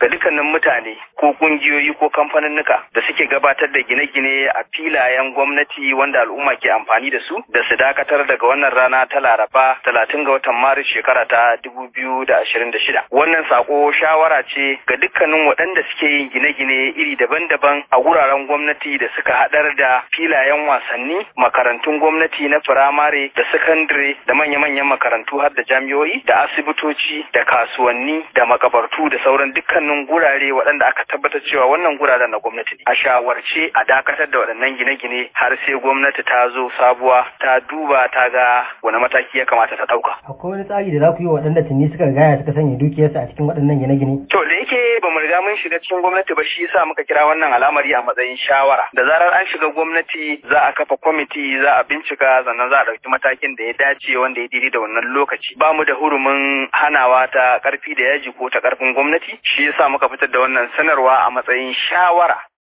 ga dukkanin mutane ko kungiyoyi ko kamfaninnika da suke gabatar da gine-gine a filayen gwamnati wanda al'umma ke amfani da su da su dakatar daga wannan rana ta Laraba talatin ga watan Maris shekara ta dubu biyu da ashirin da shida. Wannan sako shawara ce ga dukkanin waɗanda suke yin gine-gine iri daban-daban a wuraren gwamnati da suka haɗar da filayen wasanni, makarantun gwamnati na firamare da sakandare da manya-manyan makarantu har da jami'o'i da asibitoci da kasuwanni da makabartu da sauran dukkanin gurare waɗanda aka tabbatar cewa wannan guraren na gwamnati ne. A shawarce a dakatar da waɗannan gine-gine har sai gwamnati ta zo sabuwa ta duba ta ga wani mataki ya kamata ta ɗauka. Akwai wani tsari da za ku yi wa waɗanda tuni suka gaya suka sanya dukiyarsa a cikin waɗannan gine-gine? To da yake ba mu riga mun shiga cikin gwamnati ba shi yasa muka kira wannan al'amari a matsayin shawara. Da zarar an shiga gwamnati za a kafa kwamiti za a bincika sannan za a ɗauki matakin da ya dace wanda ya daidai da wannan lokaci. Ba mu da hurumin hanawa ta ƙarfi da yaji ko ta ƙarfin gwamnati shi yasa muka fitar da wannan sanarwa a matsayin shawara